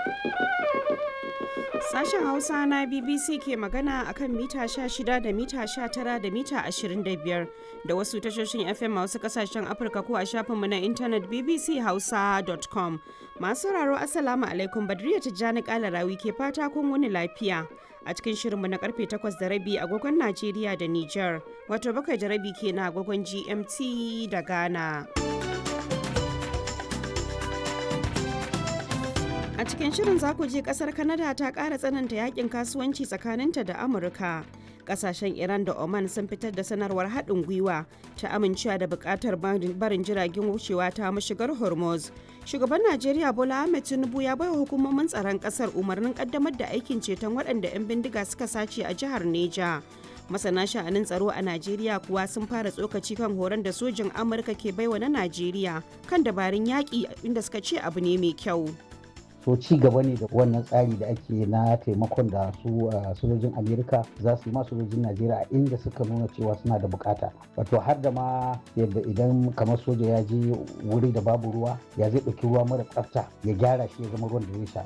Sashen Hausa na BBC ke magana akan mita 16 da mita 19 da mita 25 da wasu tashoshin FM a wasu kasashen Afirka ko a shafinmu na intanet bbchausa.com. Masu sauraro Assalamu alaikum Badriya Tijjani Kalarawi ke fata kun wani lafiya. A cikin shirinmu na karfe 8 da rabi agogon Najeriya da Nijar, wato bakwai da rabi ke na agogon GMT da Ghana. A cikin shirin za ku je kasar Canada ta ƙara tsananta yakin kasuwanci tsakaninta da Amurka. Kasashen Iran da Oman sun fitar da sanarwar haɗin gwiwa ta amincewa da buƙatar barin jiragen wucewa ta mashigar Hormuz. Shugaban Najeriya Bola Ahmed Tinubu ya baiwa hukumomin tsaron ƙasar umarnin ƙaddamar da aikin ceton waɗanda 'yan bindiga suka sace a jihar Neja. masana sha'anin tsaro a najeriya kuwa sun fara tsokaci kan horon da sojin amurka ke baiwa na najeriya kan dabarun yaƙi inda suka ce abu ne mai kyau so ci gaba ne da wannan tsari da ake na taimakon da su sojojin amerika za su yi ma sojojin najeriya a inda suka nuna cewa suna da bukata wato har da ma yadda idan kamar soja ya je wuri da babu ruwa ya zai ɗauki ruwa mara tsafta ya gyara shi ya zama ruwan da zai sha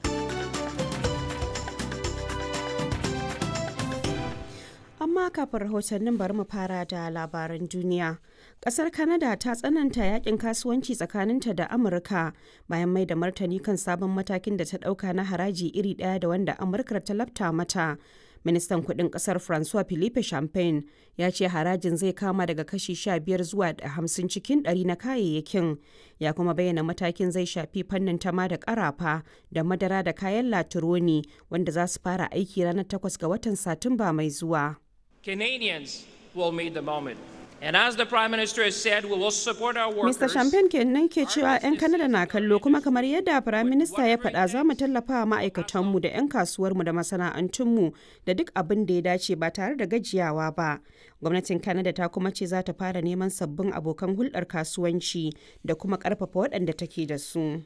amma kafin rahotannin bari mu fara da labaran duniya kasar canada ta tsananta yakin kasuwanci tsakaninta da amurka bayan mai da martani kan sabon matakin da ta dauka na haraji iri daya da wanda amurka ta lafta mata ministan kudin kasar francois philippe champagne ya ce harajin zai kama daga kashi 15 zuwa 50 cikin 100 na kayayyakin ya kuma bayyana matakin zai shafi fannin tama da karafa da madara da kayan latironi wanda za su fara aiki ranar 8 ga watan satumba mai zuwa Canadians will meet the moment. And as the Prime Minister has said, we will support our workers. Mr. Champagne kenan ke cewa 'yan Kanada na kallo kuma kamar yadda Prime Minister ya faɗa za mu tallafa wa ma'aikatanmu da 'yan kasuwarmu da masana'antunmu da duk abin da ya dace ba tare da gajiyawa ba. Gwamnatin Canada ta kuma ce za ta fara neman sabbin abokan hulɗar kasuwanci da kuma ƙarfafa waɗanda take da su.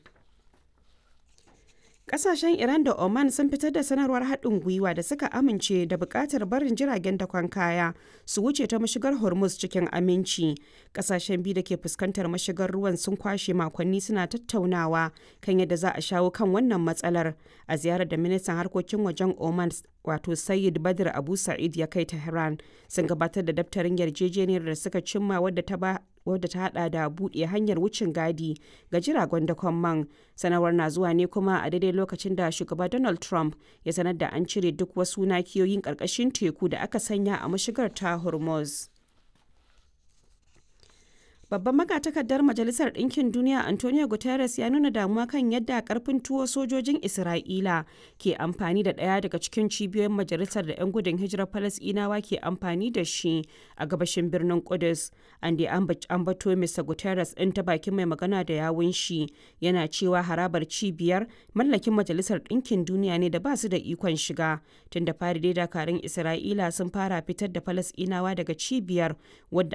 Kasashen Iran da Oman sun fitar da sanarwar haɗin gwiwa da suka amince da buƙatar barin jiragen dakon kaya su wuce ta mashigar Hormuz cikin aminci. Kasashen biyu da ke fuskantar mashigar ruwan sun kwashe makonni suna tattaunawa kan yadda za a shawo kan wannan matsalar. A ziyarar da ministan harkokin wajen Oman wato Sayyid Badr Abu Sa'id ya kai Tehran sun gabatar da daftarin yarjejeniyar da suka cimma wadda ta ba wadda ta hada da buɗe hanyar wucin gadi ga jiragen dakon man sanarwar na zuwa ne kuma a daidai lokacin da shugaba donald trump ya sanar da an cire duk wasu nakiyoyin ƙarƙashin teku da aka sanya a mashigar ta hormuz Babban magatakardar Majalisar Ɗinkin Duniya Antonio Guterres ya nuna damuwa kan yadda karfin tuwo sojojin Isra'ila ke amfani da ɗaya daga cikin cibiyoyin majalisar da 'yan gudun hijirar Falasɗinawa ke amfani da shi a gabashin birnin Kudus. An da ambato Mr. Guterres ɗin ta bakin mai magana da yawun shi yana cewa harabar cibiyar mallakin Majalisar Ɗinkin Duniya ne da ba su da ikon shiga. Tun da fari dai dakarun Isra'ila sun fara fitar da Falasɗinawa daga cibiyar wadda